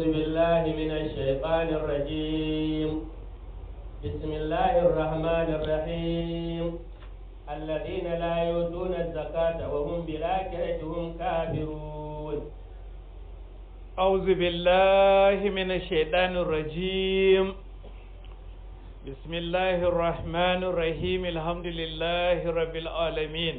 بالله من الشيطان الرجيم بسم الله الرحمن الرحيم الذين لا يؤتون الزكاة وهم بالآخرة هم كافرون أعوذ بالله من الشيطان الرجيم بسم الله الرحمن الرحيم الحمد لله رب العالمين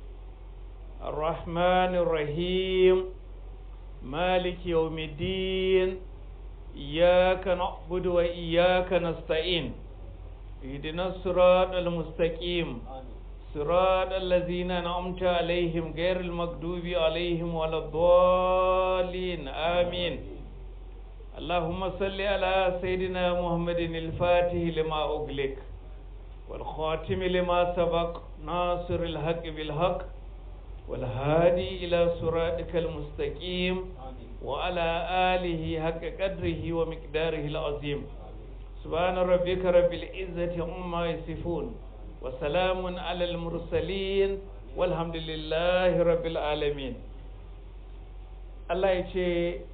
الرحمن الرحيم مالك يوم الدين إياك نعبد وإياك نستعين اهدنا الصراط المستقيم صراط الذين أنعمت عليهم غير المغضوب عليهم ولا الضالين آمين اللهم صل على سيدنا محمد الفاتح لما أغلق والخاتم لما سبق ناصر الحق بالحق والهادي إلى صراطك المستقيم وعلى آله حق قدره ومقداره العظيم سبحان ربك رب العزة عما يصفون وسلام على المرسلين والحمد لله رب العالمين الله يجي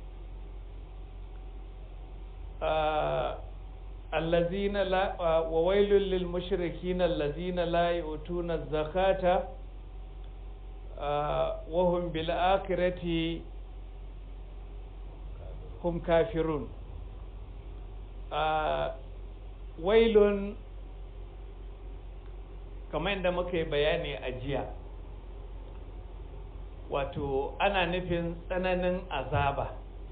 آه الذين لا آه وويل للمشركين الذين لا يؤتون الزكاة آه وهم بالآخرة هم كافرون ويل kamar yadda muka yi bayani a jiya wato ana nufin tsananin azaba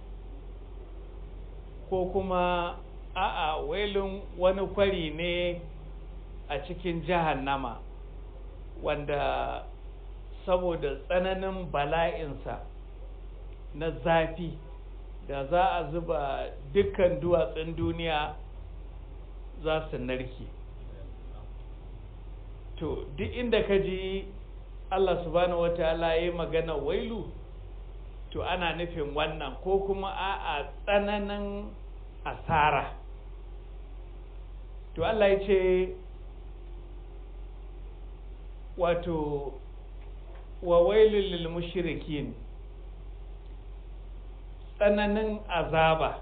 ko kuma a'a wailun wani kwari ne a cikin jahannama wanda saboda tsananin bala'insa na zafi da za a zuba dukkan duwatsun duniya za su narke to duk inda ka ji Allah subhanahu wataala ya yi magana wailu to ana nufin wannan ko kuma a'a tsananin asara to Allah ya ce wato wa wailul lil mushrikin tsananin azaba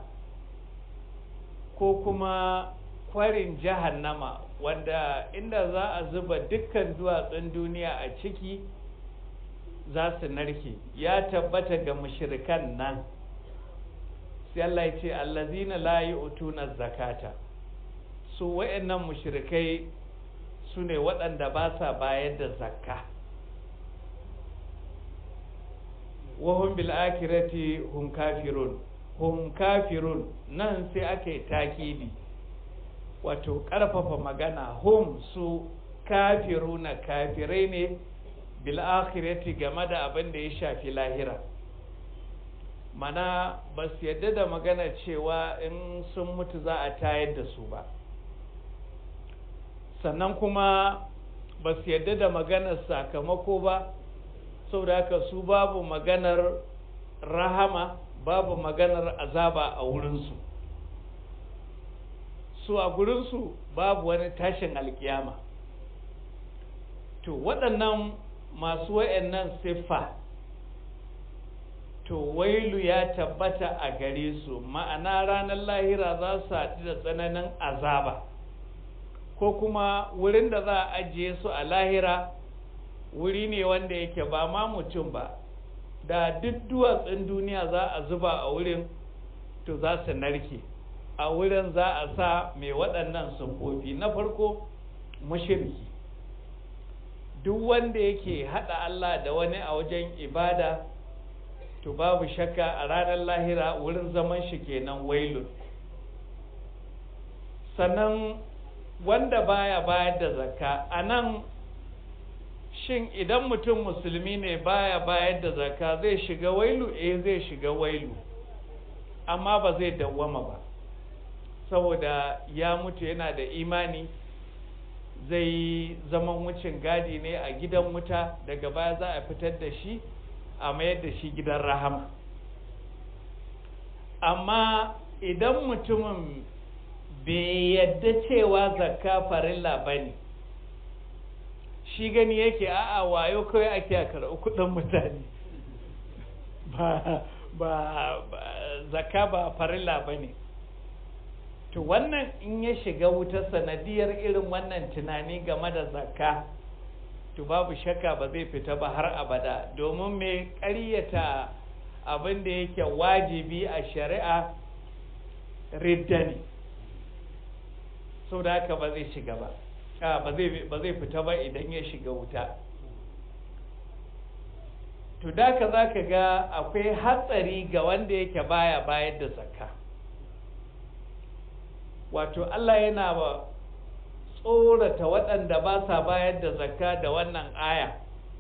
ko kuma kwarin jahannama wanda inda za a zuba dukkan duwatsun duniya a ciki za su narke ya tabbata ga mushrikan nan sai Allah ya ce allazina la yu'tuna zakata su wayannan mushrikai su ne waɗanda ba sa bayar da zakka wahum bil akhirati hum kafirun hum kafirun nan sai aka yi takidi wato ƙarfafa magana hum su kafiruna kafirai ne bil akhirati game da abin da ya shafi lahira mana ba su yadda da magana cewa in sun mutu za a tayar da su ba sannan kuma ba su yadda da maganar sakamako ba saboda haka su babu maganar rahama babu maganar azaba a wurinsu su a gurinsu babu wani tashin alkiyama to waɗannan masu wa'annan siffa to wailu ya tabbata a gare su ma'ana ranar lahira za su haɗu da tsananin azaba ko kuma wurin da za a ajiye su a lahira wuri ne wanda yake ba ma mutum ba da duk duwatsun duniya za a zuba a wurin to za su narke a wurin za a sa mai waɗannan sunfofi na farko mashirki duk wanda yake haɗa Allah da wani a wajen ibada to babu shakka a ranar lahira wurin zaman shi kenan wailun sannan wanda baya bayar da zakka a nan shin idan mutum musulmi ne baya bayar da zakka zai shiga wailu eh zai shiga wailu amma ba zai dawwama ba saboda ya mutu yana da imani zai zaman wucin gadi ne a gidan wuta daga baya za a fitar da shi a mayar da shi gidan rahama amma idan mutumin bai yadda cewa zakka farilla ba ne shi gani yake a'a wayo kawai ake a karɓi kuɗin mutane ba ba zakka ba farilla ba ne to wannan in ya shiga wuta sanadiyar irin wannan tunani game da zakka to babu shakka ba zai fita ba har abada domin mai ƙaryata abin da yake wajibi a shari'a ridda ne sau da haka ba zai shiga ba ba zai fita ba idan ya shiga wuta to da ka za ka ga akwai hatsari ga wanda yake baya bayar da zakka wato Allah yana ba tsorata waɗanda ba sa bayar da zakka da wannan aya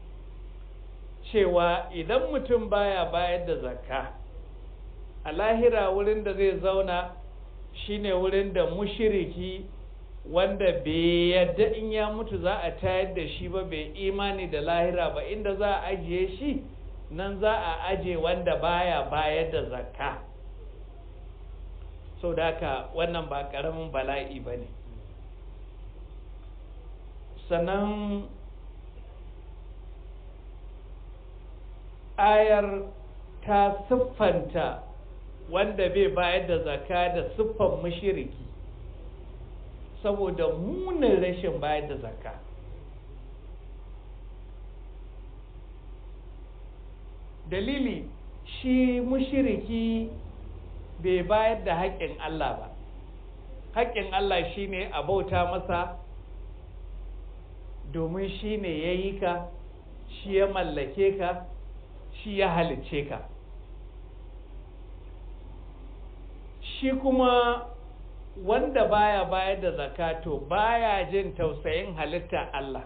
cewa idan mutum baya bayar da zakka a lahira wurin da zai zauna shine wurin da mushiriki wanda bai yadda in ya mutu za a tayar da shi ba bai imani da lahira ba inda za a ajiye shi nan za a aje wanda baya bayar da zakka sau da haka wannan ba ƙaramin bala'i ba ne sannan ayar ta siffanta wanda bai bayar da zakka da siffan mashiriki saboda munin rashin bayar da zakka dalili shi mushiriki bai bayar da haƙƙin Allah ba haƙƙin Allah shine a bauta masa domin shi ne ya yi ka shi ya mallake ka shi ya halicce ka shi kuma wanda baya bayar da zakato baya jin tausayin halitta Allah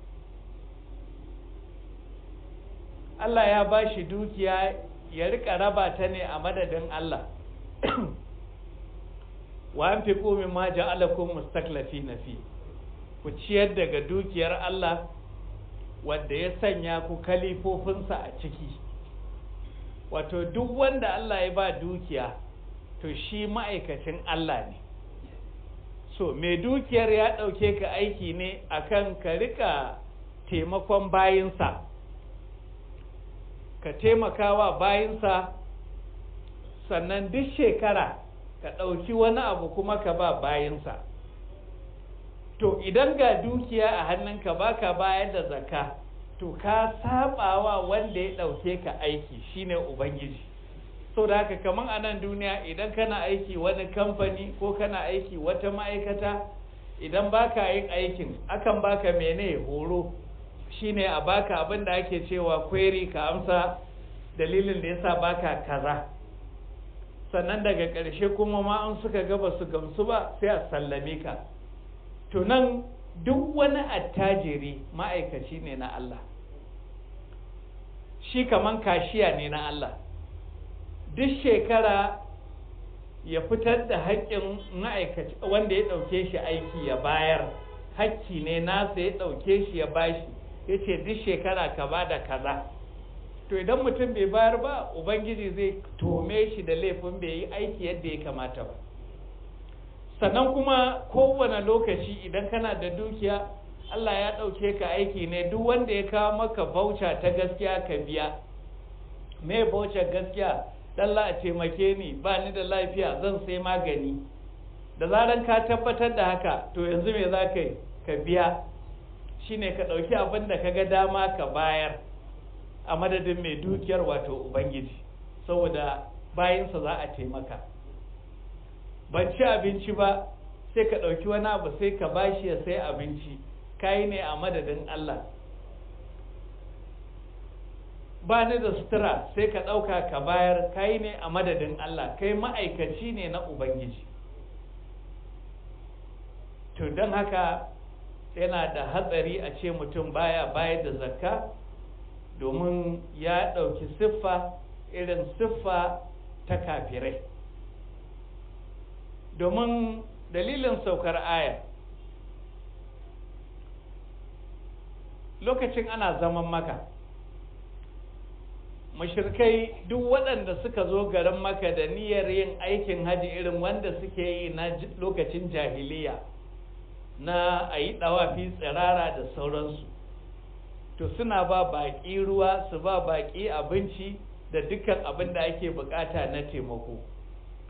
Allah ya ba shi dukiya ya rika raba ta ne a madadin Allah wa an fi komin ma ja'alakum mustaklafi na fi ku ciyar daga dukiyar Allah wanda ya sanya ku kalifofinsa a ciki wato duk wanda Allah ya ba dukiya to shi ma'aikacin Allah ne so mai dukiyar ya ɗauke ka aiki ne akan ka rika taimakon bayinsa ka taimakawa bayinsa sannan duk shekara ka ɗauki wani abu kuma ka ba bayinsa to idan ga dukiya a hannunka baka bayar da zakka to ka sabawa wanda ya ɗauke ka aiki shine ubangiji so da haka kaman a nan duniya idan kana aiki wani kamfani ko kana aiki wata ma'aikata idan baka yin aikin akan baka mene horo shine a baka abin da ake cewa query ka amsa dalilin da yasa baka kaza sannan daga ƙarshe kuma ma an suka ga ba su gamsu ba sai a sallame ka to nan duk wani attajiri ma'aikaci ne na Allah shi kaman kashiya ne na Allah duk shekara ya fitar da haƙƙin ma'aikaci wanda ya ɗauke shi aiki ya bayar hakki ne nasa ya ɗauke shi ya bashi ya ce duk shekara ka ba da kaza to idan mutum bai bayar ba ubangiji zai tome shi da laifin bai yi aiki yadda ya kamata ba sannan kuma kowane lokaci idan kana da dukiya Allah ya ɗauke ka aiki ne duk wanda ya kawo maka bauta ta gaskiya ka biya me bauta gaskiya Allah a taimake ni ba ni da lafiya zan sai magani da zaran ka tabbatar da haka to yanzu me za ka yi ka biya shine ka ɗauki abin da ka ga dama ka bayar a madadin mai dukiyar wato ubangiji saboda bayansa za a taimaka ban ci abinci ba sai ka ɗauki wani abu sai ka bashi ya sai abinci kayi ne a madadin Allah ba ni da sutura sai ka ɗauka ka bayar kayi ne a madadin Allah kai ma'aikaci ne na Ubangiji to don haka yana da hatsari a ce mutum baya bayar da zakka domin ya ɗauki siffa irin siffa ta kafirai domin dalilin saukar aya lokacin ana zaman maka mashirkai duk waɗanda suka zo garin maka da niyyar yin aikin haji irin wanda suke yi na lokacin jahiliya na a yi ɗawafi tsirara da sauransu to suna ba baƙi ruwa su ba baƙi abinci da dukkan abin da ake bukata na taimako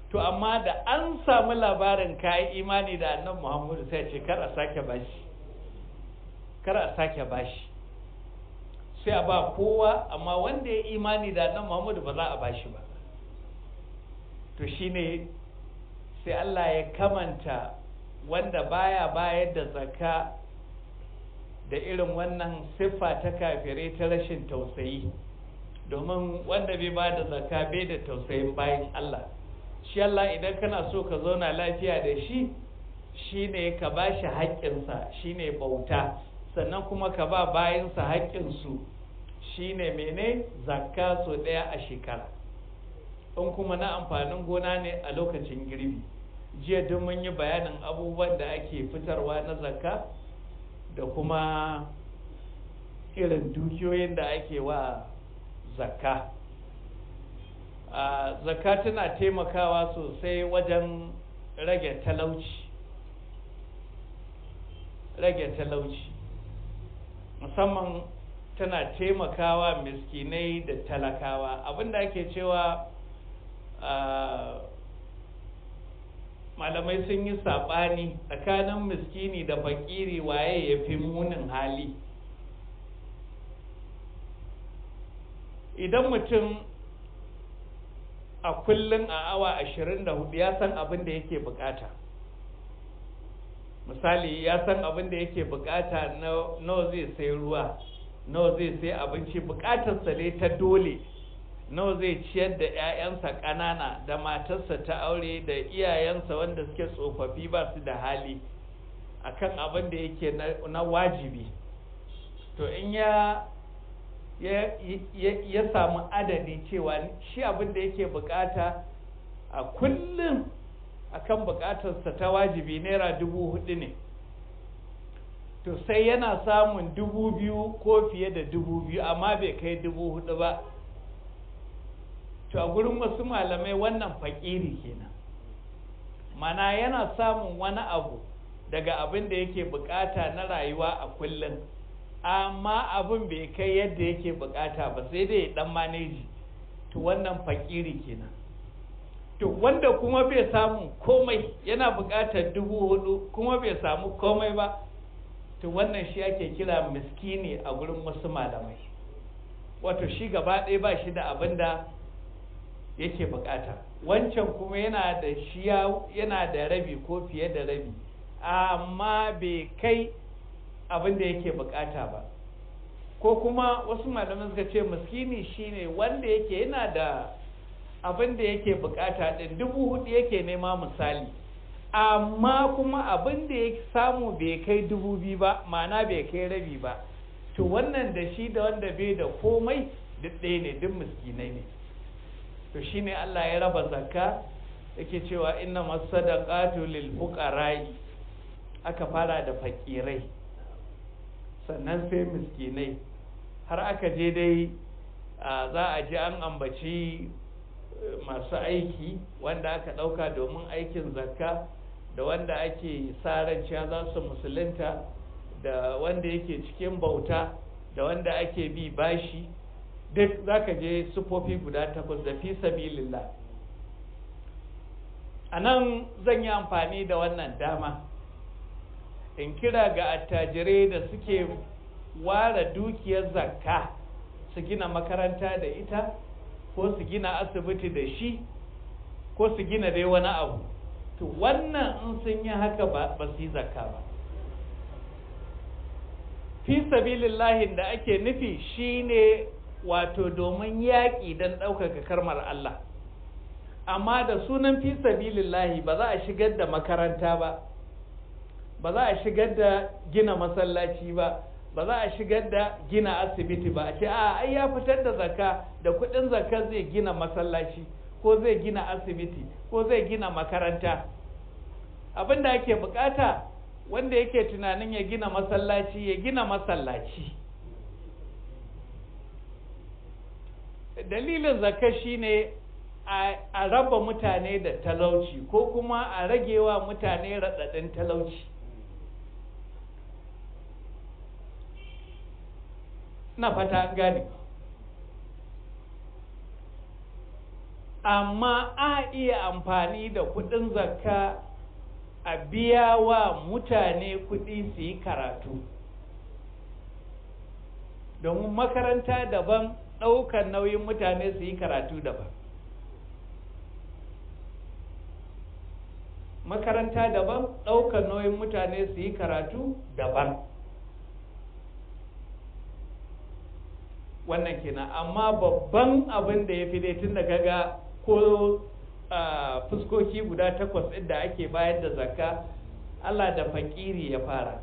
to amma da an samu labarin kayi imani da annabi muhammadu sai ce kar a sake bashi kar a sake bashi sai a ba kowa amma wanda ya imani da annabi muhammadu ba za a bashi ba to shine sai Allah ya kamanta wanda baya bayar da zakka da irin wannan siffa ta kafirai ta rashin tausayi domin wanda bai ba da zakka bai da tausayin bayan Allah shi Allah idan kana so ka zauna lafiya da shi shine ka ba shi haƙƙinsa shine bauta sannan kuma ka ba bayansa haƙƙinsu shine mene zakka so ɗaya a shekara in kuma na amfanin gona ne a lokacin girbi jiya duk mun yi bayanin abubuwan da ake fitarwa na zakka da kuma irin dukiyoyin da ake wa zakka zakka tana taimakawa sosai wajen rage talauci rage talauci musamman tana taimakawa miskinai da talakawa abinda ake cewa malamai sun yi saɓani tsakanin miskini da fakiri waye ya fi munin hali idan mutum a kullum a awa 24 ya san abin da yake bukata misali ya san abin da yake bukata nawa zai sai ruwa nawa zai sai abinci bukatarsa ne ta dole nawa zai ciyar da 'ya'yansa ƙanana da matarsa ta aure da iyayensa wanda suke tsofaffi ba su da hali akan abin da yake na wajibi to in ya ya samu adadi cewa shi abin da yake bukata a kullum akan bukatarsa ta wajibi naira dubu hudu ne to sai yana samun dubu biyu ko fiye da dubu biyu amma bai kai dubu hudu ba to a gurin wasu malamai wannan fakiri kenan mana yana samun wani abu daga abin da yake bukata na rayuwa a kullum amma abin bai kai yadda yake bukata ba sai dai dan maneji to wannan fakiri kenan to wanda kuma bai samu komai yana bukatar dubu hudu kuma bai samu komai ba to wannan shi ake kira miskini a gurin wasu malamai wato shi gaba ɗaya ba shi da abin da yake bukata wancan kuma yana da shi yana da rabi ko fiye da rabi amma bai kai abin da yake bukata ba ko kuma wasu malaman suka ce miskini shine wanda yake yana da abin da yake bukata din dubu hudu yake nema misali amma kuma abin da ya samu bai kai dubu biyu ba ma'ana bai kai rabi ba to wannan da shi da wanda bai da komai duk ɗaya ne duk miskinai ne to shine Allah ya raba zakka yake cewa inna masadaqatu lil fuqara'i aka fara da fakirai sannan sai miskinai har aka je dai za a ji an ambaci masu aiki wanda aka ɗauka domin aikin zakka da wanda ake ran cewa za su musulunta da wanda yake cikin bauta da wanda ake bi bashi duk za ka je sufofi guda takwas da fi sabilillah a nan zan yi amfani da wannan dama in kira ga attajirai da suke ware dukiyar zakka su gina makaranta da ita ko su gina asibiti da shi ko su gina dai wani abu to wannan in sun yi haka ba su yi zakka ba fi sabilillahin da ake nufi shine wato domin yaƙi don ɗaukaka karmar Allah amma da sunan fi sabilillahi ba za a shigar da makaranta ba ba za a shigar da gina masallaci ba ba za a shigar da gina asibiti ba a ce a ai ya fitar da zakka da kudin zakka zai gina masallaci ko zai gina asibiti ko zai gina makaranta abin da ake bukata wanda yake tunanin ya gina masallaci ya gina masallaci dalilin zakka shine a raba mutane da talauci ko kuma a ragewa mutane raɗaɗin talauci na fata an gane amma a iya amfani da kudin zakka a biya wa mutane kudi su yi karatu domin makaranta daban ɗaukar nauyin mutane su yi karatu daban makaranta daban ɗaukar nauyin mutane su yi karatu daban wannan kenan amma babban abin da ya fi dai tun da kaga ko fuskoki guda takwas ɗin da ake bayar da zakka Allah da fakiri ya fara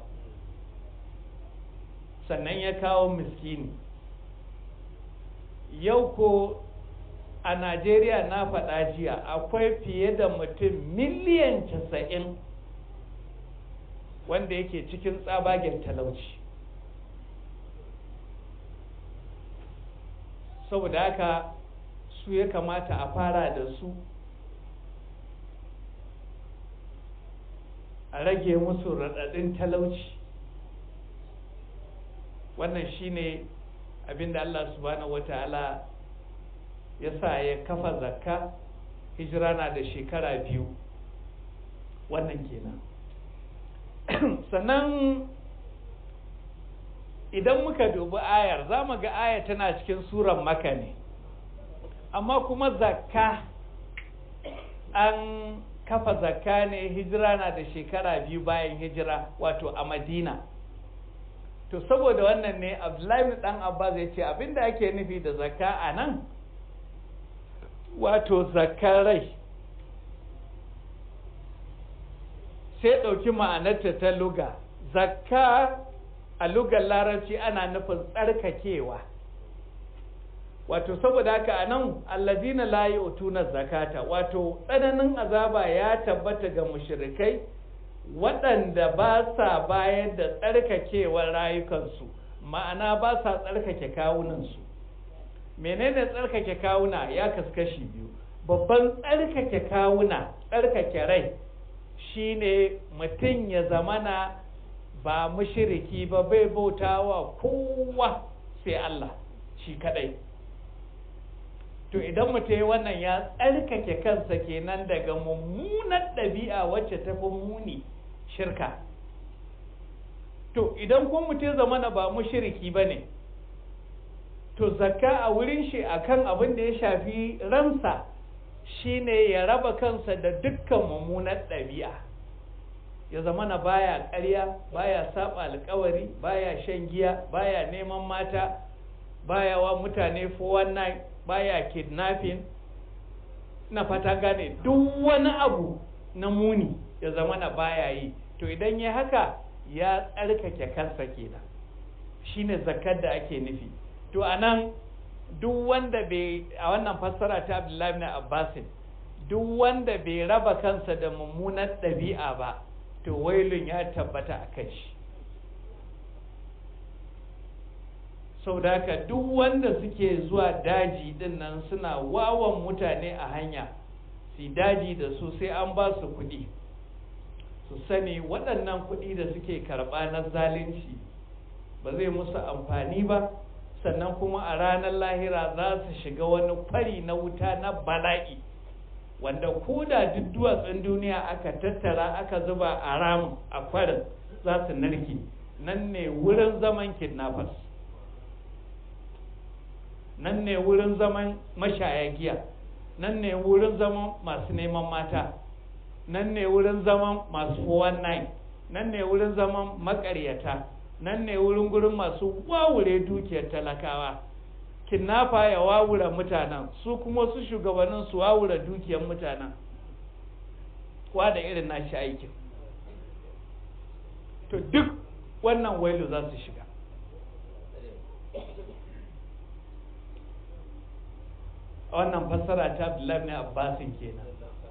sannan ya kawo miskini yau ko a Najeriya na faɗa jiya akwai fiye da mutum miliyan casa'in wanda yake cikin tsabagen talauci saboda haka su ya kamata a fara da su a rage musu raɗaɗin talauci wannan shine abinda Allah subhanahu wata'ala ya sa ya kafa zakka hijira na da shekara biyu wannan kenan sannan idan muka dubi ayar za mu ga ayar tana cikin suran maka ne amma kuma zakka an kafa zakka ne hijira na da shekara biyu bayan hijira wato a madina to saboda wannan ne abdullahi dan abbas ya ce abinda ake nufi da zakka a nan wato zakkar rai sai ɗauki ma'anarta ta luga zakka a lugar larabci ana nufin tsarkakewa wato saboda haka a nan allazina la yu'tuna zakata wato tsananin azaba ya tabbata ga mushrikai waɗanda ba sa bayar da tsarkakewar rayukansu ma'ana ba sa tsarkake kawunansu menene tsarkake kawuna ya kaskashi biyu babban tsarkake kawuna tsarkake rai shine mutum ya zamana ba mushiriki ba bai bautawa kowa sai Allah shi kadai to idan mutum ya wannan ya tsarkake kansa kenan daga mummunar ɗabi'a wacce ta fi muni shirka to idan kuma mutum ya zamana ba mushiriki ba ne to zakka a wurin shi akan abin da ya shafi ransa shine ya raba kansa da dukkan mummunar ɗabi'a ya zama na baya ƙarya baya saba alkawari baya shan giya baya neman mata baya wa mutane 419 baya kidnapping na fata gane duk wani abu na muni ya zama na baya yi to idan ya haka ya tsarkake kansa kenan shine zakar da ake nufi to anan duk wanda bai a wannan fassara ta Abdullahi ibn Abbasin duk wanda bai raba kansa da mummunar ɗabi'a ba to wailun ya tabbata a kan shi sau da haka duk wanda suke zuwa daji din nan suna wawan mutane a hanya su daji da su sai an ba su kuɗi su sani waɗannan kuɗi da suke karɓa na zalunci ba zai musu amfani ba sannan kuma a ranar lahira za su shiga wani kwari na wuta na bala'i wanda ko da duk duwatsun duniya aka tattara aka zuba a ramin a kwarin za su narke nan ne wurin zaman kidnappers nan ne wurin zaman mashaya giya nan ne wurin zaman masu neman mata nan ne wurin zaman masu 419 nan ne wurin zaman makaryata nan ne wurin gurin masu wawure dukiyar talakawa kinnafa ya wawura mutanen su kuma su shugabannin su wawura dukiyar mutanen kuwa da irin nashi aikin to duk wannan wailu za su shiga wannan fassara ta Abdullahi ne Abbasin kenan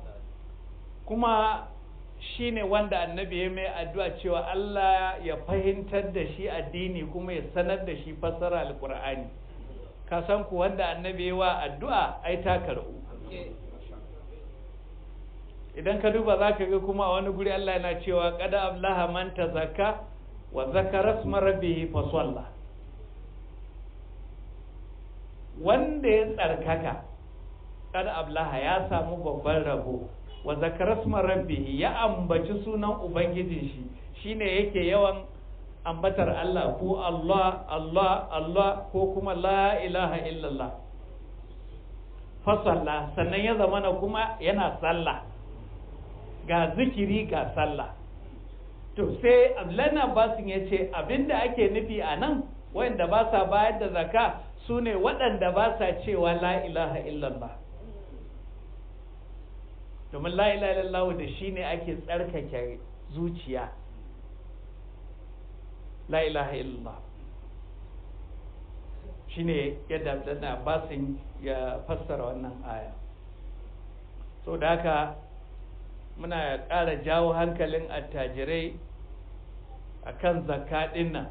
kuma shine wanda annabi ya mai addu'a cewa Allah ya fahimtar da shi addini kuma ya sanar da shi fassara alqur'ani ka san ku wanda annabi ya wa addu'a ai ta karbu idan ka duba zaka ga kuma a wani guri Allah yana cewa qad ablaha man tazakka wa zakara isma rabbih fa salla wanda ya tsarkaka kad ablaha ya samu babban rabo wa zakarasma rabbihi ya ambaci sunan ubangijin shi shine yake yawan ambatar Allah ko Allah Allah Allah ko kuma la ilaha illallah fasalla sannan ya zamana kuma yana sallah ga zikiri ga sallah to sai Abdullahi Abbasin ya ce abinda ake nufi a nan wanda ba sa bayar da zaka su ne waɗanda ba sa cewa la ilaha illallah domin la ilaha illallah da shi ne ake tsarkake zuciya la ilaha illallah shi ne yadda Abdullahi Abbasin ya fassara wannan aya so da haka muna ƙara jawo hankalin attajirai a kan zakka nan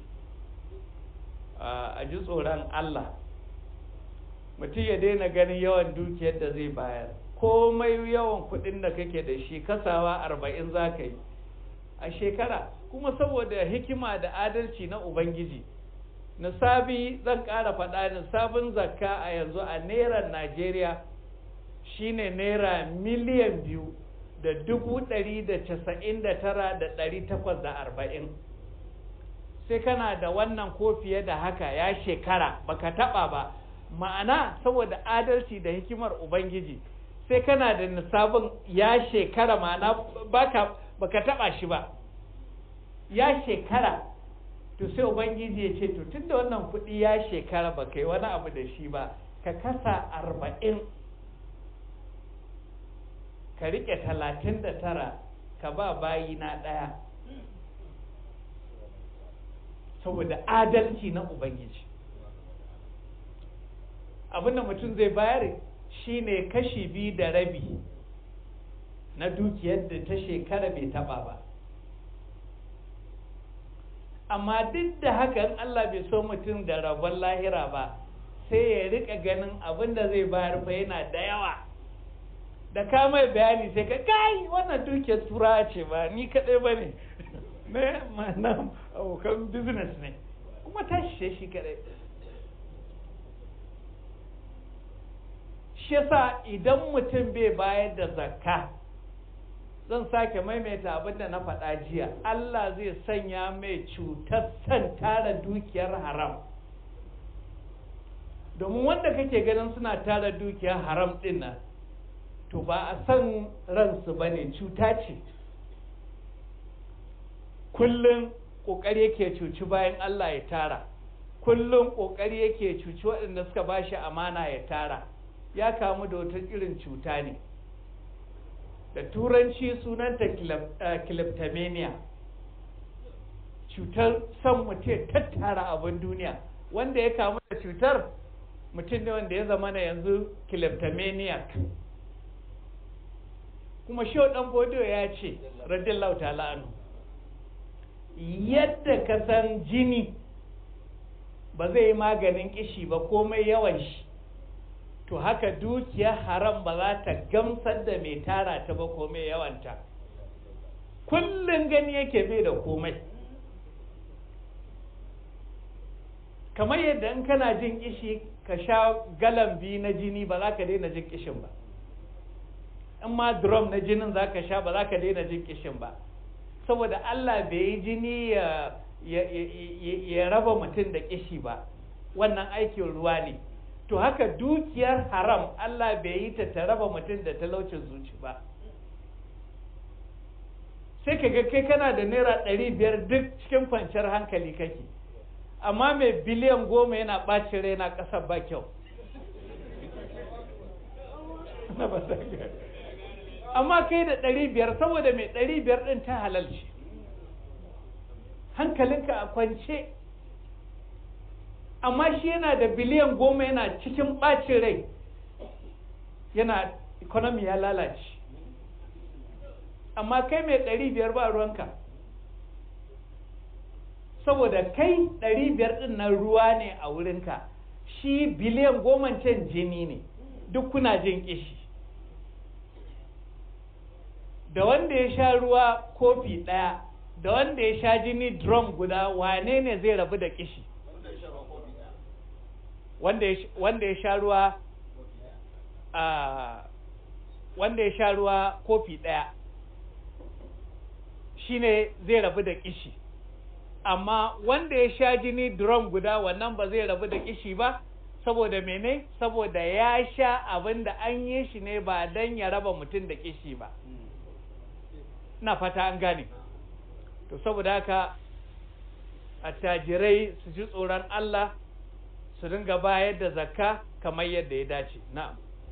a ji tsoron Allah mutum ya daina ganin yawan dukiyar da zai bayar komai yawan kuɗin da kake da shi kasawa arba'in za ka yi a shekara kuma saboda hikima da adalci na ubangiji nisabi zan ƙara faɗa nisabin zakka a yanzu a naira najeriya shine naira miliyan biyu da dubu ɗari da casa'in da tara da ɗari takwas da arba'in sai kana da wannan ko fiye da haka ya shekara baka taɓa ba ma'ana saboda adalci da hikimar ubangiji sai kana da nisabin ya shekara ma'ana baka baka taɓa shi ba ya shekara to sai ubangiji ya ce to tunda wannan kuɗi ya shekara baka yi wani abu da shi ba ka kasa arba'in ka riƙe talatin da tara ka ba bayi na ɗaya saboda adalci na ubangiji abinda mutum zai bayar shine kashi biyu da rabi na dukiyar da ta shekara bai taba ba amma duk da hakan Allah bai so mutum da rabon lahira ba sai ya rika ganin abinda zai bayar fa yana da yawa da ka mai bayani sai ka kai wannan dukiyar tura ce ba ni kadai ba ne ne ma'ana abokan business ne kuma ta shishe shi kadai shi yasa idan mutum bai bayar da zakka zan sake maimaita abin da na faɗa jiya Allah zai sanya mai cutar san tara dukiyar haram domin wanda kake ganin suna tara dukiyar haram ɗin nan to ba a san ransu ba ne cuta ce kullum ƙoƙari yake cuci bayan Allah ya tara kullum ƙoƙari yake cuci waɗanda suka ba shi amana ya tara ya kamu da wata irin cuta ne da turanci sunanta kleptomania cutar son mutum tattara abin duniya wanda ya kamu da cutar mutum ne wanda ya zama na yanzu kleptomaniac kuma shi dan bodo ya ce radiyallahu ta'ala anhu yadda ka san jini ba zai yi maganin kishi ba komai yawan shi to haka dukiyar haram ba za ta gamsar da mai tara ta ba komai yawanta kullum gani yake bai da komai kamar yadda in kana jin kishi ka sha galan biyu na jini ba za ka daina jin kishin ba in ma drum na jinin za ka sha ba za ka daina jin kishin ba saboda Allah bai yi jini ya, ya, ya, ya raba mutum da kishi ba wannan aikin ruwa ne to haka dukiyar haram Allah bai yi ta ta raba mutum da talaucin zuci ba sai ka ga kai kana da naira ɗari biyar duk cikin kwanciyar hankali kake amma mai biliyan goma yana ɓacin rai na ƙasar ba kyau amma kai da ɗari biyar saboda mai ɗari biyar ɗin ta halalci hankalinka a kwance amma shi yana da biliyan goma yana cikin ɓacin rai yana economy ya lalace amma kai mai ɗari biyar ba ruwanka saboda kai ɗari biyar ɗin nan ruwa ne a wurinka shi biliyan goma can jini ne duk kuna jin kishi da wanda ya sha ruwa kofi ɗaya da wanda ya sha jini drum guda wane ne zai rabu da kishi wanda ya sha ruwa a wanda ya sha ruwa kofi ɗaya shine zai rabu da kishi amma wanda ya sha jini drum guda wannan ba zai rabu da kishi ba saboda mene saboda ya sha abin da an yi shi ne ba don ya raba mutum da kishi ba na fata an gane to saboda haka attajirai su ji tsoron Allah su dinga bayar da zakka kamar yadda ya dace na'am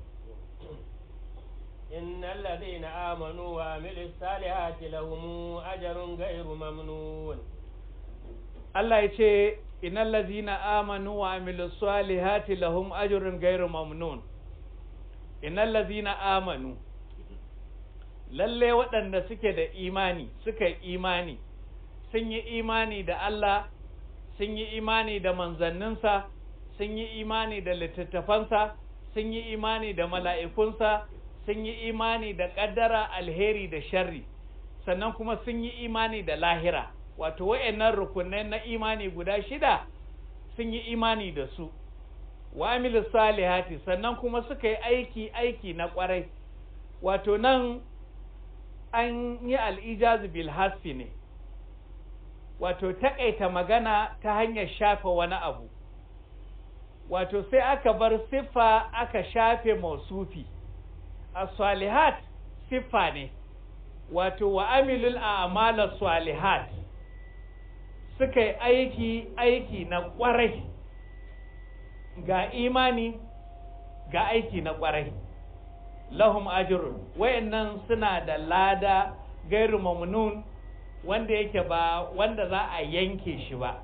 إن الذين آمنوا وعملوا الصالحات لهم أجر غير ممنون Allah ya ce innal ladzina amanu wa amilus salihati lahum ajrun ghairu mamnun innal ladzina amanu lalle waɗanda suke da imani suka yi imani sun yi imani da Allah sun yi imani da manzanninsa sun yi imani da littattafansa sun yi imani da mala'ikunsa sun yi imani da ƙaddara alheri da sharri sannan kuma sun yi imani da lahira wato wa'annan rukunai na imani guda shida sun yi imani da su wa amilu salihati sannan kuma suka yi aiki aiki na kwarai wato nan an yi al'ijazu bil hasfi ne wato taƙaita magana ta hanyar shafe wani abu wato sai aka bar siffa aka shafe mausufi as-salihat siffa ne wato wa amilul a'malas salihat suka yi aiki aiki na kwarai ga imani ga aiki na kwarai lahum ajrun wayannan suna da lada gairu mamnun wanda yake ba wanda za a yanke shi ba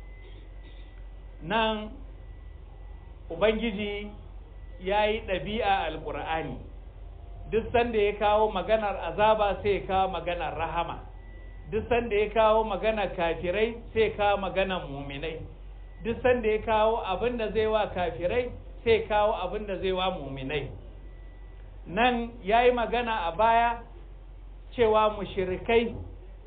nan ubangiji ya yi ɗabi'a alƙur'ani duk sanda ya kawo maganar azaba sai ya kawo maganar rahama duk sanda ya kawo maganar kafirai sai ya kawo maganar muminai duk sanda ya kawo abin da zai wa kafirai sai ya kawo abin da zai wa muminai nan ya yi magana a baya cewa mushirikai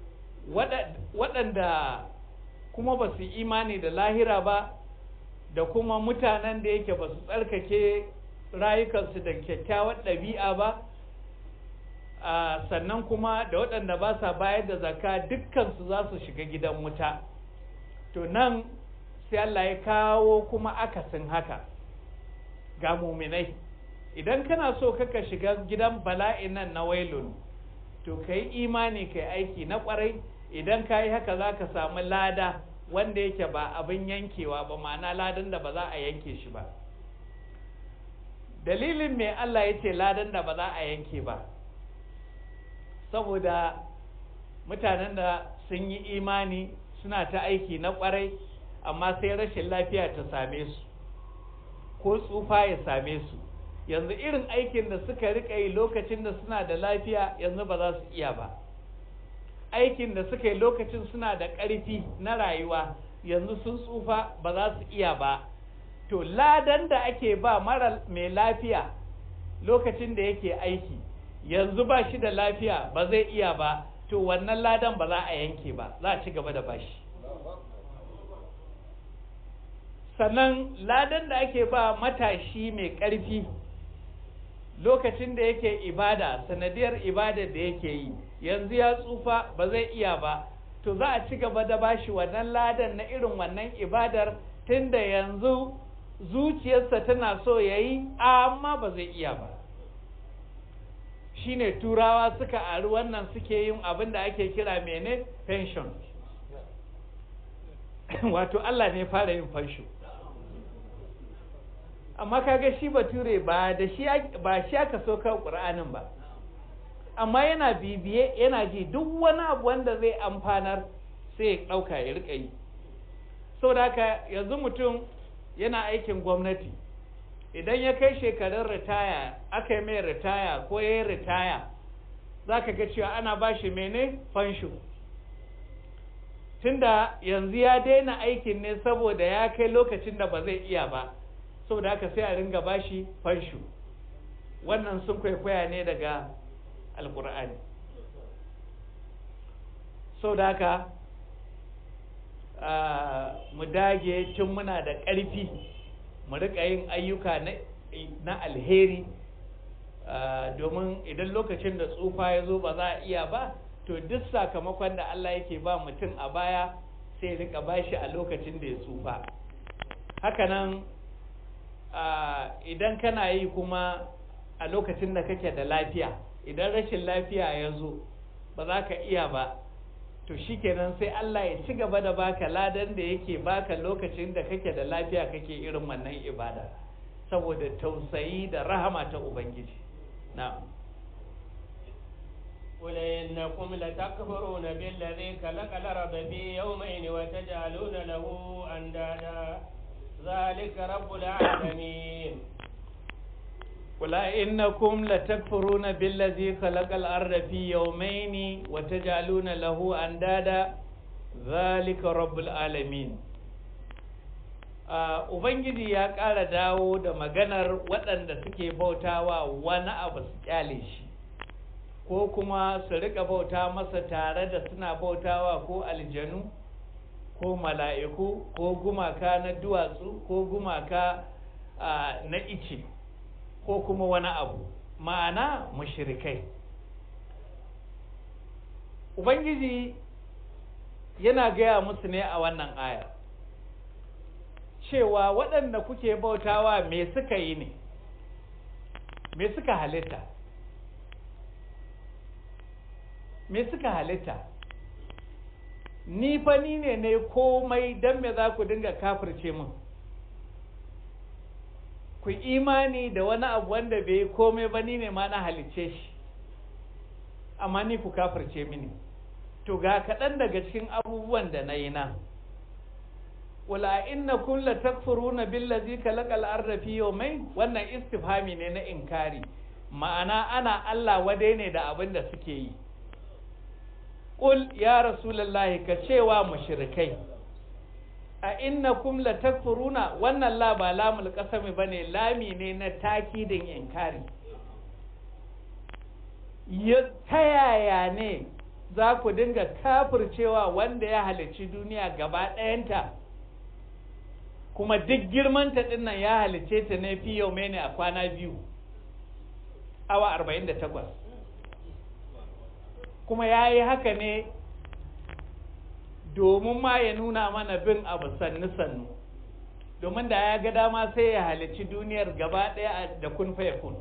waɗanda kuma ba su imani da lahira ba da kuma mutanen da yake ba su tsarkake rayukansu da kyakkyawar ɗabi'a ba sannan kuma da waɗanda ba sa bayar da zaka dukkansu za su shiga gidan wuta to nan sai Allah ya kawo kuma akasin haka ga muminai idan kana so kaka shiga gidan bala'in nan na wailun to ka yi imani ka yi aiki na ƙwarai idan ka yi haka za ka samu lada wanda yake ba abin yankewa ba ma'ana ladan da ba za a yanke shi ba dalilin mai Allah ya ce ladan da ba za a yanke ba saboda mutanen da sun yi imani suna ta aiki na kwarai amma sai rashin lafiya ta same su ko tsufa ya same su yanzu irin aikin da suka rika yi lokacin da suna da lafiya yanzu ba za su iya ba aikin da suka yi lokacin suna da ƙarfi na rayuwa yanzu sun tsufa ba za su iya ba to ladan da ake ba mara mai lafiya lokacin da yake aiki yanzu ba shi da lafiya ba zai iya ba to wannan ladan ba za a yanke ba za a ci gaba da bashi sannan ladan da ake ba matashi mai ƙarfi lokacin da yake ibada sanadiyar ibada da yake yi yanzu ya tsufa ba zai iya ba to za a ci gaba da bashi wannan ladan na irin wannan ibadar tunda yanzu zuciyarsa tana so ya yi amma ba zai iya ba shine turawa suka ari wannan suke yin abin da ake kira mene pension wato Allah ne fara yin fansho amma kaga shi bature ba da shi ba shi aka so kan Qur'anin ba amma yana bibiye yana ji duk wani abu wanda zai amfanar sai ya dauka ya rika yi saboda haka yanzu mutum yana aikin gwamnati idan ya kai shekarun ritaya aka yi mai ritaya ko ya yi ritaya za ka ga cewa ana ba shi mene fansho tunda yanzu ya daina aikin ne saboda ya kai lokacin da ba zai iya ba saboda haka sai a ringa ba shi fansho wannan sun kwaikwaya ne daga alkur'ani saboda haka mu dage tun muna da ƙarfi mu riƙa yin ayyuka na alheri domin idan lokacin da tsufa ya zo ba za a iya ba to duk sakamakon da Allah yake ba mutum a baya sai rika bashi a lokacin da ya tsufa hakanan idan kana yi kuma a lokacin da kake da lafiya idan rashin lafiya ya zo ba za ka iya ba to shikenan sai Allah ya ci gaba da baka ladan da yake baka lokacin da kake da lafiya kake irin wannan ibada saboda tausayi da rahama ta ubangiji na'am قل إنكم لتكفرون بالذي خلق الأرض في يومين وتجعلون له أندادا ذلك رب العالمين قل إنكم لتكفرون بالذي خلق الأرض في يومين وتجعلون له أندادا ذلك رب العالمين Ubangiji ya ƙara dawo da maganar waɗanda suke bautawa wani abu su kyale shi, ko kuma su rika bauta masa tare da suna bautawa ko aljanu, ko mala'iku, ko gumaka na duwatsu, ko gumaka na ice. ko kuma wani abu ma'ana mushrikai ubangiji yana gaya musu ne a wannan aya cewa waɗanda kuke bautawa me suka yi ne me suka halitta me suka halitta ni fa ni ne ne komai don me za ku dinga kafirce min ku imani da wani abu wanda bai komai ba ni ne ma na halicce shi amma ni ku kafirce mini to ga kaɗan daga cikin abubuwan da na yi na wala inna kun la takfuruna billazi kalaqal arda fi yawmayn wannan istifhami ne na inkari ma'ana ana Allah wadai ne da abin da suke yi qul ya rasulullahi ka cewa mushrikai a innakum la takfuruna wannan la ba lamul qasami bane lami ne na takidin inkari ya tayaya ne za ku dinga kafircewa wanda ya halicci duniya gaba ɗayanta kuma duk girmanta dinnan ya halicce ta ne fi yau ne a kwana biyu awa 48 kuma ya yi haka ne domin ma ya nuna mana bin abu sannu-sannu domin da ya ga dama sai ya halicci duniyar gaba ɗaya da kun faya kun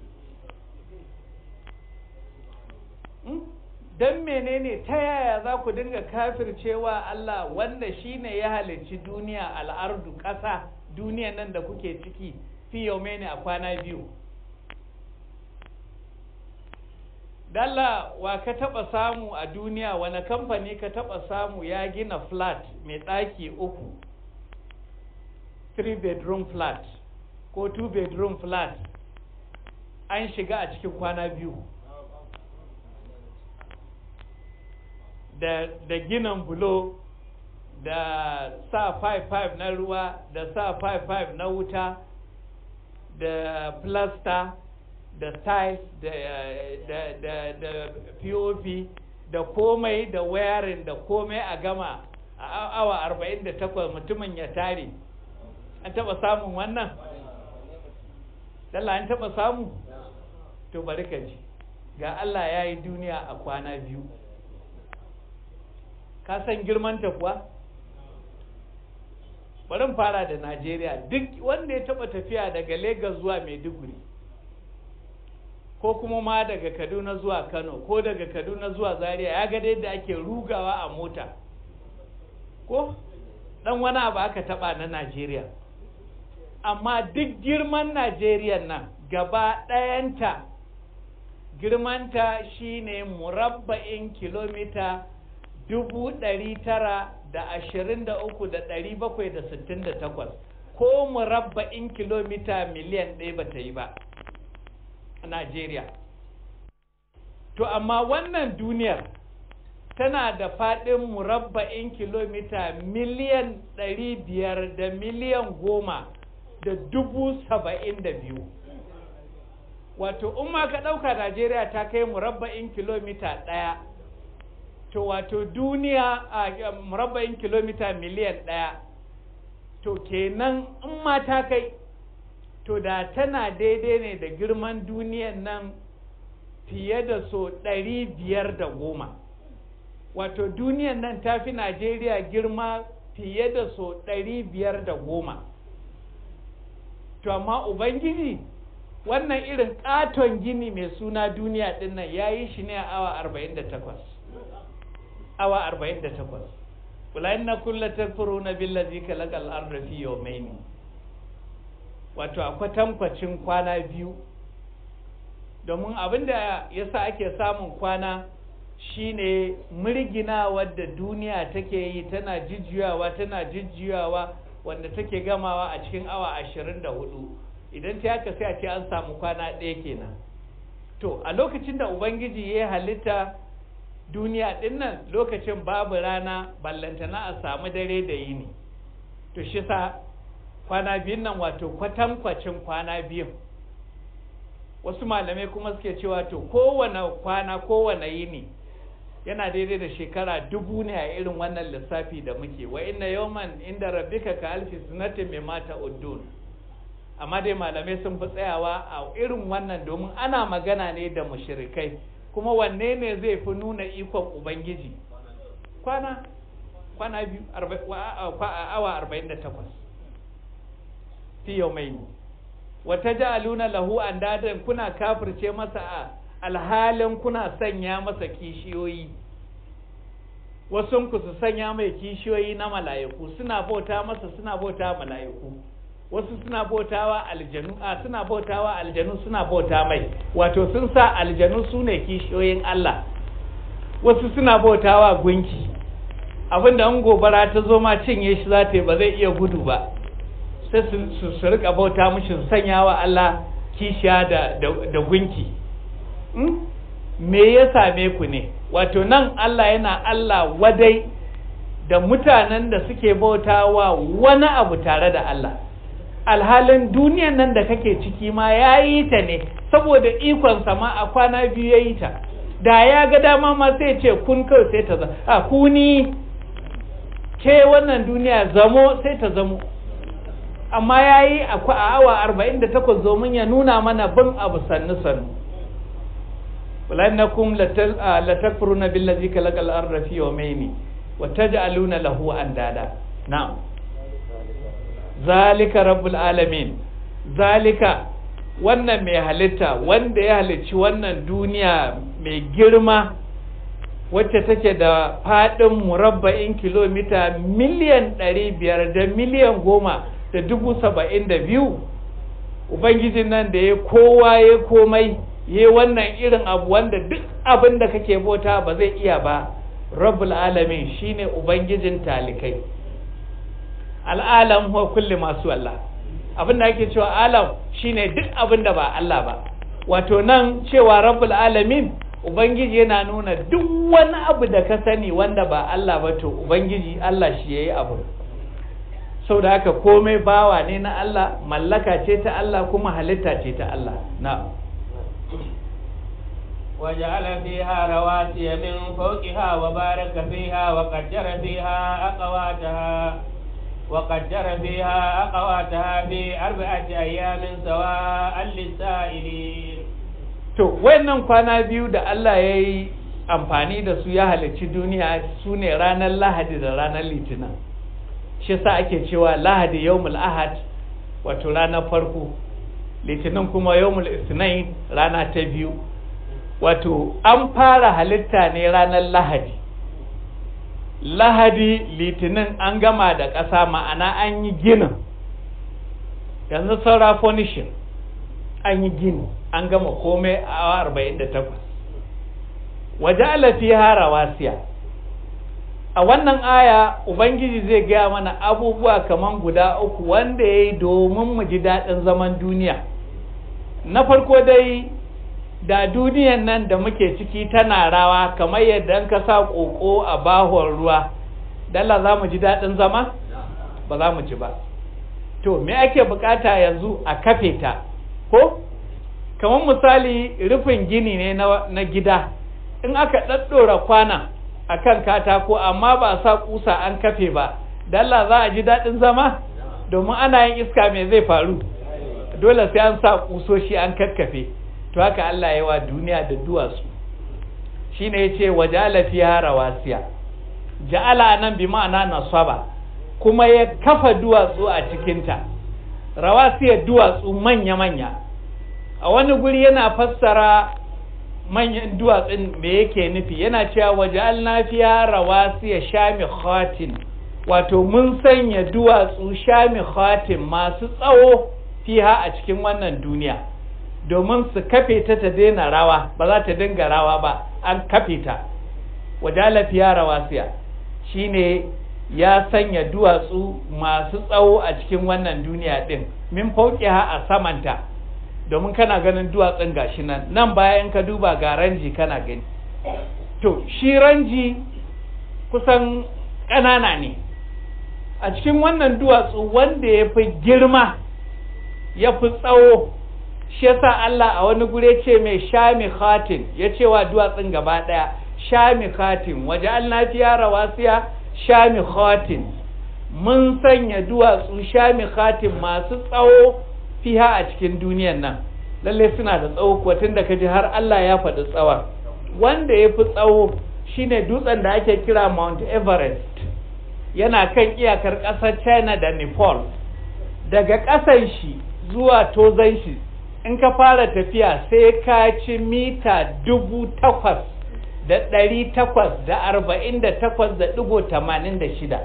don menene ta yaya za ku dinga kafircewa Allah wanda shine ya halicci duniya al'ardu ƙasa duniyan nan da kuke ciki fi yau ne a kwana biyu Dalla wa ka taɓa samu a duniya wani kamfani ka taɓa samu ya gina flat mai ɗaki uku 3 bedroom flat ko 2 bedroom flat an shiga a cikin kwana biyu da, da ginan bulo da sa 5-5 na ruwa da sa 5-5 na wuta da plaster da tiles da, da, da, da pop da komai da wayarin da komai a gama a awa 48 mutumin ya tare an taba samun wannan dalla an taba samu to bari ka ji ga Allah ya yi duniya a kwana biyu ka san girmanta kuwa bari fara da Najeriya duk wanda ya taba tafiya daga Lagos zuwa Maiduguri ko kuma ma daga Kaduna zuwa Kano ko daga Kaduna zuwa Zaria ya ga yadda ake rugawa a mota ko dan wani abu aka taba na Najeriya amma duk girman Najeriya nan gaba ɗayanta girmanta shine murabba'in kilomita dubu ɗari tara da ashirin da uku da ɗari bakwai da sittin da takwas ko murabba'in kilomita miliyan ɗaya ba ta yi ba a Najeriya. To amma wannan duniyar tana da faɗin murabba'in kilomita miliyan ɗari biyar da miliyan goma da dubu saba'in da biyu. Wato, in ma ka ɗauka Najeriya ta kai murabba'in kilomita ɗaya. to wato duniya a murabba'in kilomita miliyan ɗaya to kenan in ma ta kai to da tana daidai ne da girman duniyan nan fiye da so ɗari biyar da goma wato duniyan nan ta fi najeriya girma fiye da so ɗari biyar da goma to amma ubangiji wannan irin ƙaton gini mai suna duniya ɗin nan ya yi shi ne a awa arba'in da takwas awa arba'in da takwas kula inna kulla takfuruna billazi kalaqal arda fi yawmayn wato a kwatankwacin kwana biyu domin abinda yasa ake samun kwana shine murgina wadda duniya take yi tana jijjiyawa tana jijjiyawa wanda take gamawa a cikin awa ashirin da hudu idan ta haka sai a ce an samu kwana ɗaya kenan to a lokacin da ubangiji ya halitta duniya ɗin nan lokacin babu rana ballantana a samu dare da yini to shi sa kwana biyun nan wato kwatankwacin kwana biyun wasu malamai kuma suke cewa to kowane kwana kowane yini yana daidai da shekara dubu ne a irin wannan lissafi da muke wa inna yawman inda rabbika ka alfi sanatin mai mata uddun amma dai malamai sun fi tsayawa a irin wannan domin ana magana ne da mushrikai kuma wanne ne zai fi nuna ikon ubangiji kwana kwana biyu awa arba'in da takwas fi yau mai wata ja'aluna lahu an dadan kuna kafirce masa a alhalin kuna sanya masa kishiyoyi wasu ku su sanya mai kishiyoyi na mala'iku suna bauta masa suna bauta mala'iku wasu suna bautawa aljanu a suna bautawa aljanu suna bauta mai wato sun sa aljanu su ne kishiyoyin Allah wasu suna bautawa gunki abinda an gobara ta zo ma cinye shi za ta yi ba zai iya gudu ba sai su su rika bauta mushi su sanya wa Allah kishiya da da gunki me ya same ku ne wato nan Allah yana Allah wadai da mutanen da suke bautawa wani abu tare da Allah alhalin duniyan nan da kake ciki ma ya yi ta ne saboda ikonsa ma a kwana biyu ya yi ta da ya ga dama ma sai ce kun kawai sai ta zama a kuni ke wannan duniya zamo sai ta zamo amma ya yi a awa arba'in da takwas domin ya nuna mana bin abu sannu sannu ولأنكم لتكفرون بالذي خلق الأرض في يومين وتجعلون له أندادا نعم zalika rabbul alamin zalika wannan mai halitta wanda ya halicci wannan duniya mai girma wacce take da faɗin murabba'in kilomita miliyan ɗari biyar da miliyan goma da dubu saba'in da biyu ubangijin nan da ya kowa ya komai ya wannan irin abu wanda duk abin da kake bauta ba zai iya ba rabbul alamin shine ubangijin talikai al'alam huwa kulli masu Allah abin da ake cewa alam shine duk abin da ba Allah ba wato nan cewa rabbul alamin ubangiji yana nuna duk wani abu da ka sani wanda ba Allah ba to ubangiji Allah shi yayi abu sau da haka komai bawa ne na Allah mallaka ce ta Allah kuma halitta ce ta Allah na وجعل فيها رواسي من فوقها وبارك فيها وقدر فيها أقواتها وقدر فيها أقواتها في أربعة أيام سواء للسائلين to wayannan kwana biyu da Allah ya yi amfani da su ya halicci duniya su ne ranar lahadi da ranar litinin shi sa ake cewa lahadi yawmul ahad wato ranar farko litinin kuma yawmul isnain rana ta biyu wato an fara halitta ne ranar lahadi lahadi litinin an gama da ƙasa ma'ana an yi ginin yanzu saura furnishing an yi gini an gama komai a 48 waje alafi harawasiya a wannan aya ubangiji zai gaya mana abubuwa kaman guda uku wanda ya yi domin mu ji daɗin zaman duniya na farko dai da duniyan nan da muke ciki tana rawa kamar yadda ka sa ƙoƙo a bahon ruwa dalla za mu ji daɗin zama ba za mu ji ba to me ake bukata yanzu a kafe ta ko kamar misali rufin gini ne na, na gida in aka ɗaɗɗora kwana a kan katako amma ba sa ƙusa an kafe ba dalla za a ji daɗin zama domin ana yin iska me zai faru dole sai an sa kusoshi an kakkafe to haka Allah ya wa duniya da duwatsu shine yace wajala fiha rawasiya ja'ala nan bi ma'ana nasaba kuma ya kafa duwatsu a cikinta rawasiya duwatsu manya manya a wani guri yana fassara manyan duwatsun me yake nufi yana cewa waja'alna fiha rawasiya shamikhatin wato mun sanya duwatsu shamikhatin masu tsawo fiha a cikin wannan duniya domin su kafe ta ta daina rawa ba za ta dinga rawa ba an kafe ta wajala fiya rawasiya shine ya sanya duwatsu masu tsawo a cikin wannan duniya din min fauqiha a samanta domin kana ganin duwatsun gashi nan nan bayan ka duba ga ranji kana gani to shi ranji kusan ƙanana ne a cikin wannan duwatsu wanda ya fi girma ya fi tsawo shi yasa Allah a wani gure ce mai shami khatin ya ce wa duwatsun gaba ɗaya shami khatin waje Allah fiya rawasiya shami khatin mun sanya duwatsu shami khatin masu tsawo fiha a cikin duniyan nan lalle suna da tsawo kuwa tun da kaji har Allah ya faɗi tsawon wanda ya fi tsawo shine dutsen da ake kira Mount Everest yana kan iyakar ƙasar China da Nepal daga ƙasan shi zuwa tozan shi in ka fara tafiya sai ka ci mita dubu takwas da ɗari takwas da arba'in da takwas da ɗigo tamanin da shida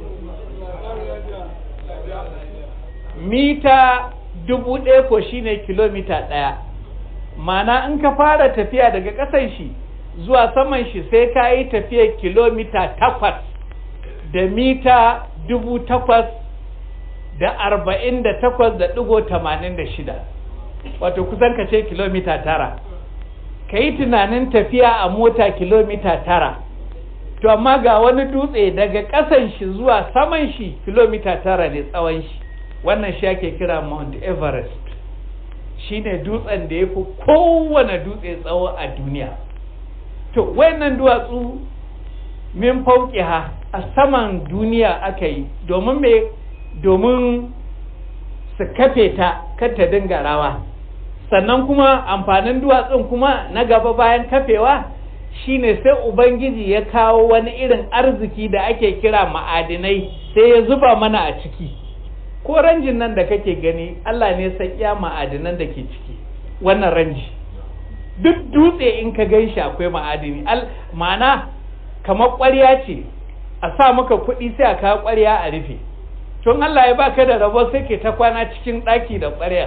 mita dubu ɗaya ko shine kilomita ɗaya mana in ka fara tafiya daga ƙasan shi zuwa saman shi sai ka yi tafiya kilomita takwas da mita dubu takwas da arba'in da takwas da ɗigo tamanin da shida wato kusan ka ce kilomita tara ka yi tunanin tafiya a mota kilomita tara to amma ga wani dutse daga ƙasan shi zuwa saman shi kilomita tara ne tsawon shi wannan shi ake kira mount everest shine dutsen da ya fi kowane dutse tsawo a duniya to wayannan duwatsu min ha a saman duniya aka yi domin me domin su kafe ta kar ta dinga rawa sannan kuma amfanin duwatsun kuma na gaba bayan kafewa shine sai ubangiji ya kawo wani irin arziki da ake kira ma'adinai sai ya zuba mana a ciki ko ranjin nan da kake gani Allah ne san iya ma'adinan da ke ciki wannan ranji duk dutse in ka gan shi akwai ma'adini ma'ana kamar ƙwarya ce a sa maka kuɗi sai a kawo ƙwarya a rufe tun Allah ya baka da rabo sai ke ta kwana cikin ɗaki da ƙwarya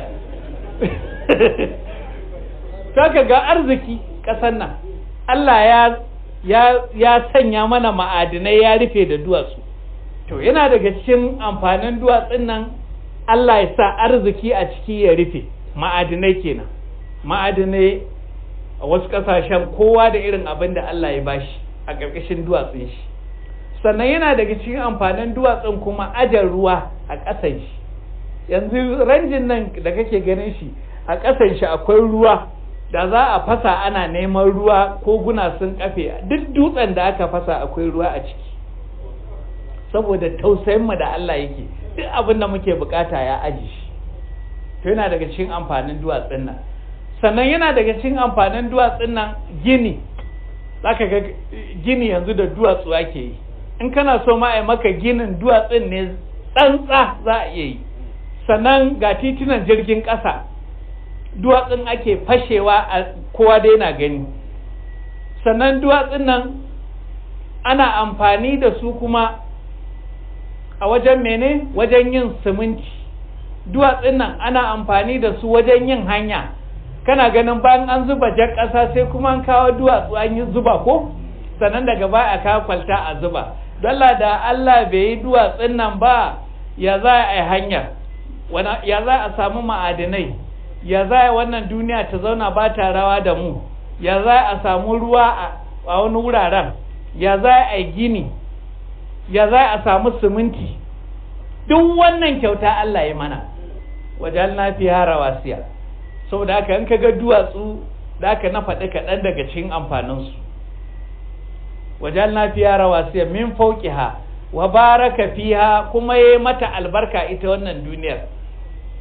saka ga arziki ƙasar nan Allah ya ya ya sanya mana ma'adinai ya rufe da duwatsu to yana daga cikin amfanin duwatsun nan Allah ya sa arziki a ciki ya rufe ma'adinai kenan ma'adinai a wasu ƙasashen kowa da irin abin da Allah ya bashi a ƙarƙashin duwatsun shi sannan yana daga cikin amfanin duwatsun kuma ajar ruwa a ƙasan shi yanzu ranjin nan da kake ganin shi a ƙasan shi akwai ruwa da za a fasa ana neman ruwa ko guna sun kafe duk dutsen da aka fasa akwai ruwa a ciki saboda tausayin mu da Allah yake duk abin da muke bukata ya aji shi to yana daga cikin amfanin duwatsun nan sannan yana daga cikin amfanin duwatsun nan gini zaka ga gini yanzu da duwatsu ake yi in kana so ma a maka ginin duwatsun ne tsantsa za a iya yi sannan ga titunan jirgin ƙasa duwatsun ake fashewa a kowa da yana gani sannan duwatsun nan ana amfani da su kuma a wajen mene wajen yin siminti duwatsun nan ana amfani da su wajen yin hanya kana ganin bayan an zuba jar ƙasa sai kuma an kawo duwatsu an yi zuba ko sannan daga baya a kawo kwalta a zuba dalla da Allah bai yi duwatsun nan ba ya za a yi hanyar ya za a samu ma'adinai ya za a wannan duniya ta zauna ba ta rawa da mu ya za a samu ruwa a wani wuraren ya za a yi gini ya za a samu siminti duk wannan kyauta Allah ya mana wajen na fi rawasiya saboda haka in ka ga duwatsu da aka na faɗi kaɗan daga cikin amfaninsu wajen na fi rawasiya min fauƙiha wa baraka fiha kuma ya mata albarka ita wannan duniyar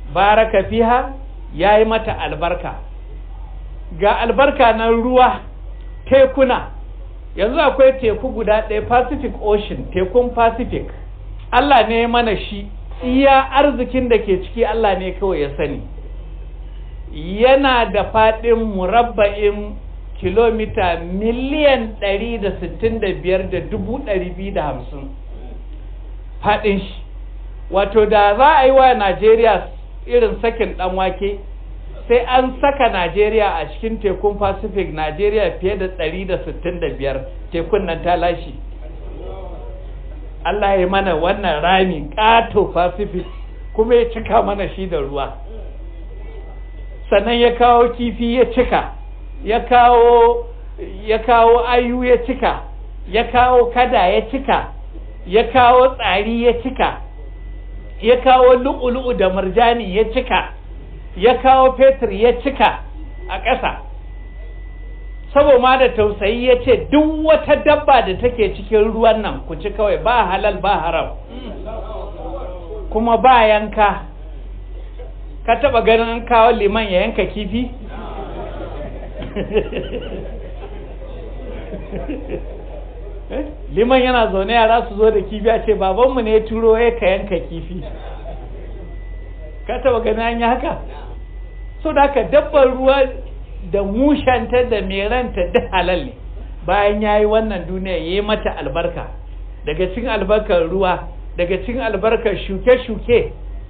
baraka fiha ya yi mata albarka ga albarka na ruwa tekuna yanzu akwai teku guda ɗaya pacific ocean tekun pacific allah ne mana shi iya arzikin da ke ciki allah ne kawai ya sani yana da faɗin murabba'in kilomita miliyan 165,250 faɗin shi wato da za a yi wa najeriya irin sakin ɗan wake sai an saka najeriya a cikin tekun pacific najeriya fiye da 165 tekun nan ta lashe allah ya mana wannan rami ƙato pacific kuma ya cika mana shi da ruwa sannan ya kawo kifi ya cika ya kawo ya kawo ayu ya cika ya kawo kada ya cika ya kawo tsari ya cika ya kawo lu'ulu'u da marjani ya cika ya kawo fetur ya cika a ƙasa sabo ma da tausayi ya ce duk wata dabba da take cikin ruwan nan ku ci kawai ba halal ba haram kuma ba yanka ka taba ganin an kawo liman ya yanka kifi liman yana zaune yara su zo da kifi a ce babanmu ne ya turo ya ka yanka kifi ka taba ganin an yi haka so da haka dabbar ruwa da mushanta da meranta da halal ne bayan ya yi wannan duniya ya yi mata albarka daga cikin albarkar ruwa daga cikin albarkar shuke-shuke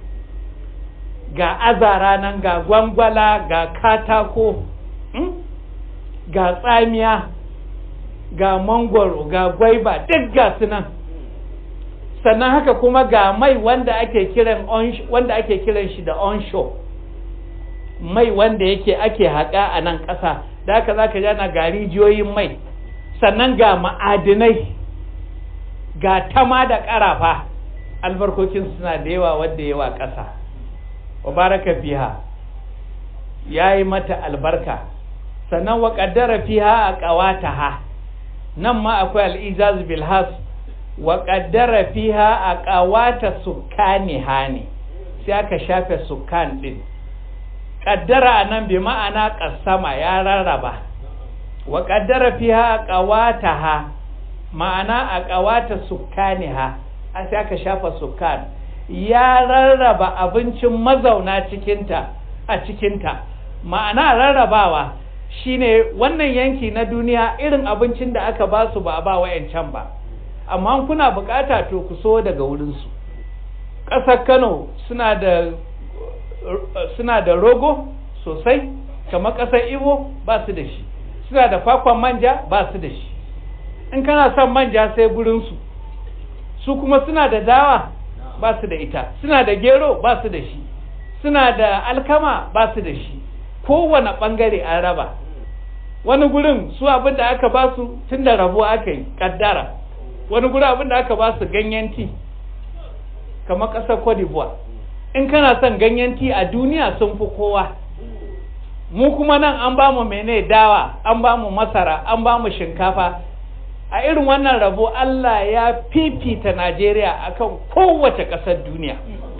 ga azara nan ga gwangwala ga katako ga tsamiya ga mangwaro ga gwaiba duk ga su nan sannan haka kuma ga mai wanda ake kiran wanda ake kiran shi da onshore mai wanda yake ake haƙa a nan ƙasa da haka za ka jana ga rijiyoyin mai sannan ga ma'adinai ga tama da ƙarafa albarkokin suna da yawa wadda yawa ƙasa wa baraka fiha ya yi mata albarka sannan wa ƙaddara fiha a ƙawataha nan ma akwai al'izaz bilhas wa ƙaddara fiha a ƙawata sukkaniha ne sai aka shafe sukkan ɗin ƙaddara a nan bi ma'ana ƙasama ya rarraba wa ƙaddara fiha a ƙawataha ma'ana a ƙawata sukkaniha a sai aka shafa sukkan ya rarraba abincin mazauna cikinta a cikinta ma'ana rarrabawa shine wannan yanki na duniya irin abincin da aka ba su ba a ba wayancan ba amma kuna bukata to ku so daga wurinsu ƙasar kano suna da suna da rogo sosai kamar ƙasar ibo ba su da shi suna da kwakwan manja ba su da shi in kana son manja sai gurinsu su kuma suna da dawa ba su da ita suna da gero ba su da shi suna da alkama ba su da shi kowane ɓangare an raba wani gurin su abin da aka ba su tun da rabo aka yi kaddara wani gurin abin da aka ba su ganyen ti kamar ƙasar cote d'ivoire in kana son ganyen ti a duniya sun fi kowa mu kuma nan an ba mu mene dawa an ba mu masara an ba mu shinkafa a irin wannan rabo Allah ya fifita Najeriya akan kowace ƙasar duniya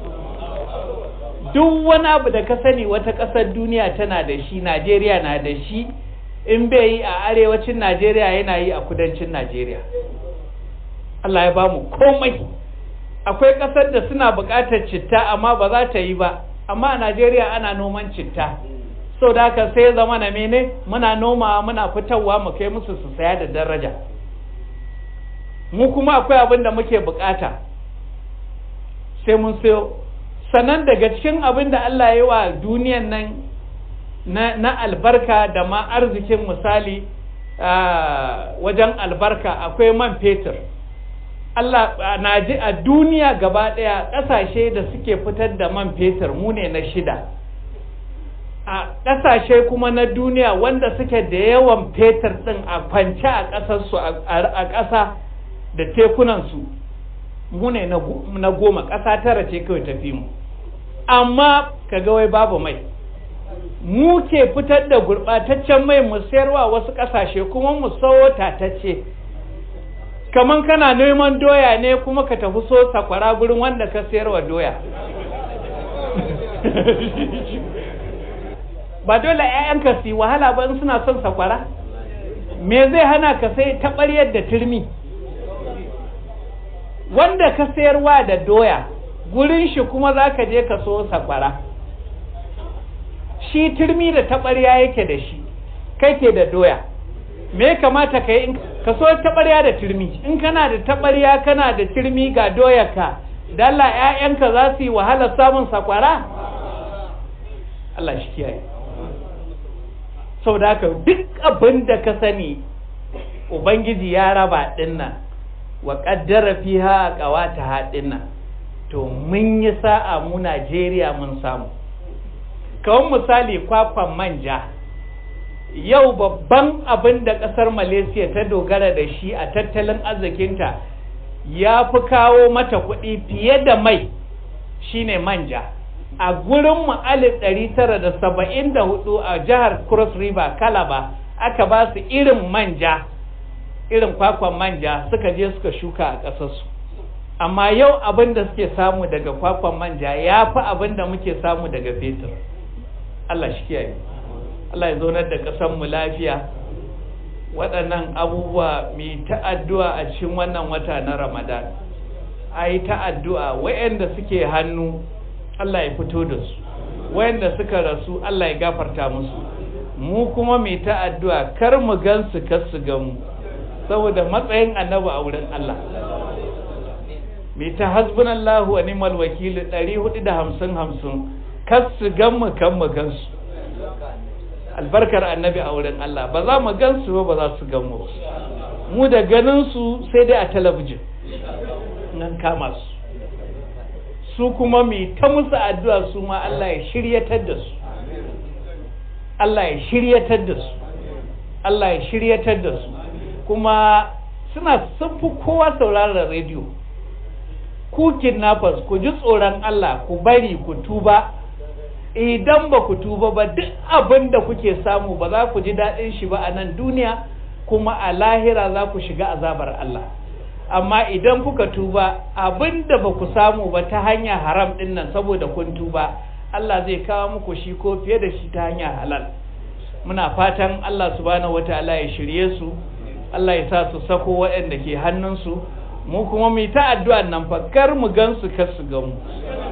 duk wani abu da ka sani wata ƙasar duniya tana da shi Najeriya na da shi in bai yi a arewacin Najeriya yana yi a kudancin Najeriya Allah ya bamu komai akwai ƙasar da suna buƙatar citta amma ba za ta yi ba amma a Najeriya ana noman citta sau da haka sai zama na mene muna noma muna fitarwa mu kai musu su saya da daraja mu kuma akwai abin da muke bukata sai mun sayo sannan daga cikin abin da Allah ya yi wa duniyan nan na, na albarka da ma arzikin misali wajen albarka akwai man fetur Allah na ji a duniya gaba ɗaya ƙasashe da suke fitar da man fetur mu ne na shida a ƙasashe kuma na duniya wanda suke da yawan fetur ɗin a kwance a ƙasarsu a ƙasa da tekunansu mu ne na goma ƙasa tara ce kawai tafi mu amma kaga wai babu mai mu ke fitar da gurɓataccen mai mu sayarwa wasu ƙasashe kuma mu sawo tatacce kaman kana neman doya ne kuma ka tafi so sakwara gurin wanda ka sayarwa doya ba dole 'ya'yanka su yi wahala ba in suna son sakwara me zai hana ka sai taɓaryar da turmi wanda ka sayarwa da doya gurin shi kuma za ka je ka so sakwara shi turmi da taɓarya yake da shi kai ke da doya me kamata ka yi ka so taɓarya da turmi in kana da taɓarya kana da turmi ga doyarka dalla 'ya'yanka za su yi wahalar samun sakwara Allah shi kiyaye saboda haka duk abin da ka sani ubangiji ya raba dinnan wa qaddara fiha qawata dinnan to mun yi sa'a mu Najeriya mun samu kawai misali kwakwan manja yau babban abin da kasar Malaysia ta dogara da shi a tattalin arzikinta ya fi kawo mata kuɗi fiye da mai shine manja a gurin mu alif ɗari tara da saba'in da hudu a jihar cross river kalaba aka ba su irin manja irin kwakwan manja suka je suka shuka a ƙasarsu amma yau abin da suke samu daga kwakwan manja ya fi abin da muke samu daga fetur Allah shi kiyaye Allah ya zaunar da ƙasarmu lafiya waɗannan abubuwa mai ta'addu'a a cikin wannan wata na ramadan a yi ta'addu'a wayanda suke hannu Allah ya fito da su wayanda suka rasu Allah ya gafarta musu mu kuma mai ta addu'a kar mu gan su kar su gan mu saboda matsayin annabi a wurin Allah mai ta hasbunallahu wa ni'mal wakil 450 50 kar su gan mu kan mu gan su albarkar annabi a wurin Allah ba za mu gan su ba ba za su gan mu mu da ganin su sai dai a talabijin nan kama su su kuma mai ta musu addu'a su ma Allah ya shiryatar da su Allah ya shiryatar da su Allah ya shiryatar da su kuma suna sun fi kowa sauraron rediyo ku kidnappers ku ji tsoron Allah ku bari ku tuba idan ba ku tuba ba duk abin da kuke samu ba za ku ji daɗin shi ba a nan duniya kuma a lahira za ku shiga azabar Allah amma idan kuka tuba abinda ba ku samu ba ta hanya haram din nan saboda kun tuba Allah zai kawo muku shi ko fiye da shi ta hanya halal muna fatan Allah subhanahu wataala ya shirye su Allah ya sa su sako waɗanda ke hannunsu mu kuma mu ta addu'a nan fa kar mu gansu kar su ga mu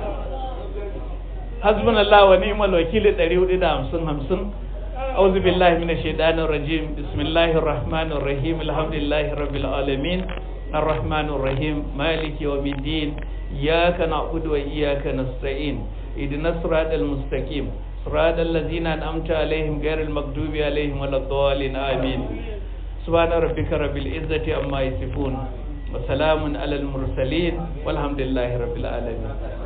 hasbunallahu wa ni'mal wakil 450 50 أعوذ بالله من الشيطان الرجيم بسم الله الرحمن الرحيم الحمد لله رب العالمين الرحمن الرحيم مالك يوم الدين إياك نعبد وإياك نستعين اهدنا الصراط المستقيم صراط الذين أنعمت عليهم غير المغضوب عليهم ولا الضالين آمين سبحان ربك رب العزة عما يصفون وسلام على المرسلين والحمد لله رب العالمين